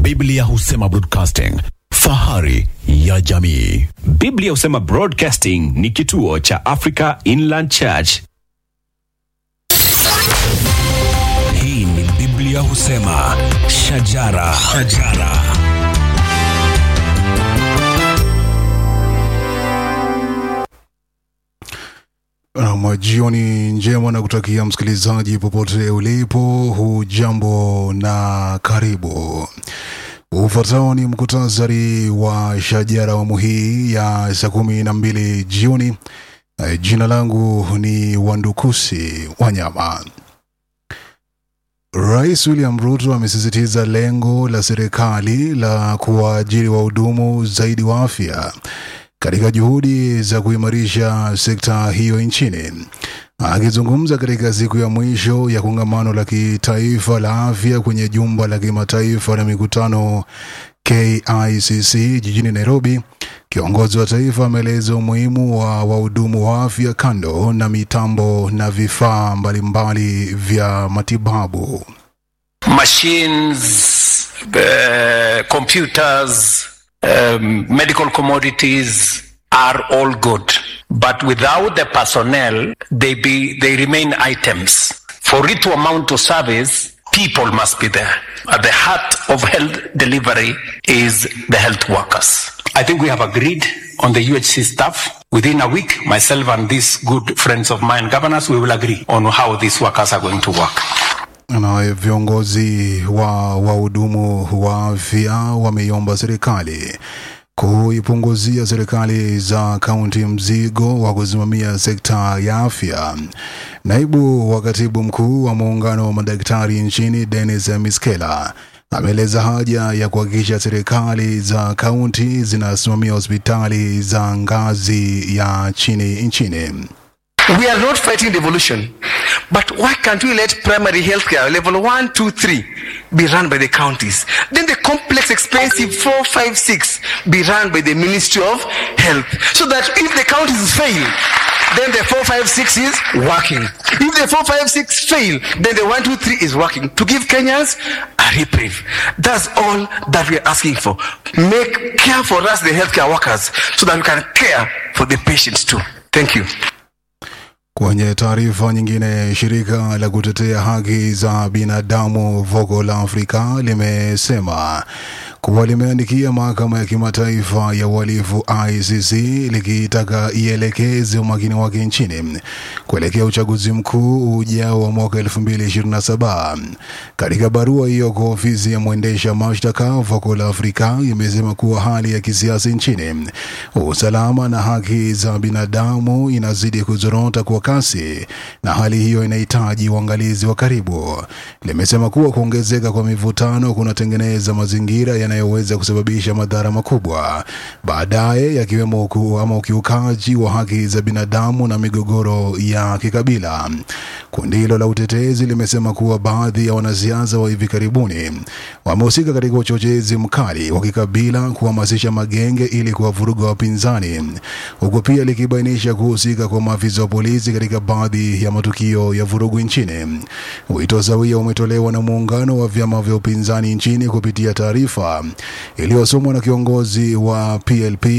Biblia husema broadcasting, fahari ya jamii. Biblia husema Broadcasting ni kituo cha Africa Inland Church. Hii ni Biblia husema shajara, shajara. Nam, jioni njema na kutakia msikilizaji popote ulipo, hujambo na karibu. Ufuatao ni mkutasari wa shajara awamu hii ya saa kumi na mbili jioni. Eh, Jina langu ni Wandukusi Wanyama. Rais William Ruto amesisitiza lengo la serikali la kuwaajiri wahudumu zaidi wa afya katika juhudi za kuimarisha sekta hiyo nchini. Akizungumza katika siku ya mwisho ya kongamano la kitaifa la afya kwenye jumba la kimataifa la mikutano KICC jijini Nairobi, kiongozi wa taifa ameeleza umuhimu wa wahudumu wa afya kando na mitambo na vifaa mbalimbali vya matibabu. machines, uh, computers, um, medical commodities are all good. But without the personnel, they be they remain items. For it to amount to service, people must be there. At the heart of health delivery is the health workers. I think we have agreed on the UHC staff. Within a week, myself and these good friends of mine, governors, we will agree on how these workers are going to work. Na viongozi wa wahudumu wa afya wameiomba serikali kuipunguzia serikali za kaunti mzigo wa kusimamia sekta ya afya. Naibu wa katibu mkuu wa muungano wa madaktari nchini Dennis Miskela ameeleza haja ya kuhakikisha serikali za kaunti zinasimamia hospitali za ngazi ya chini nchini. We are not fighting devolution, but why can't we let primary healthcare level one, two, three be run by the counties? Then the complex, expensive four, five, six be run by the Ministry of Health, so that if the counties fail, then the four, five, six is working. If the four, five, six fail, then the one, two, three is working to give Kenyans a reprieve. That's all that we are asking for. Make care for us, the healthcare workers, so that we can care for the patients too. Thank you. Kwenye taarifa nyingine, shirika la kutetea haki za binadamu Vocal Africa limesema kuwa limeandikia mahakama ya kimataifa ya uhalifu ICC likitaka ielekeze umakini wake nchini kuelekea uchaguzi mkuu ujao wa mwaka 2027. Katika barua hiyo kwa ofisi ya mwendesha mashtaka, Vocal Africa imesema kuwa hali ya kisiasa nchini, usalama na haki za binadamu inazidi kuzorota kwa kasi na hali hiyo inahitaji uangalizi wa karibu. Limesema kuwa kuongezeka kwa mivutano kunatengeneza mazingira yanayoweza kusababisha madhara makubwa baadaye, yakiwemo uku, ama ukiukaji wa haki za binadamu na migogoro ya kikabila. Kundi hilo la utetezi limesema kuwa baadhi ya wanasiasa wa hivi karibuni wamehusika katika uchochezi mkali wa kikabila, kuhamasisha magenge ili kuwavuruga wapinzani, huku pia likibainisha kuhusika kwa maafisa wa polisi katika baadhi ya matukio ya vurugu nchini. Wito sawia umetolewa na muungano wa vyama vya upinzani nchini kupitia taarifa iliyosomwa na kiongozi wa PLP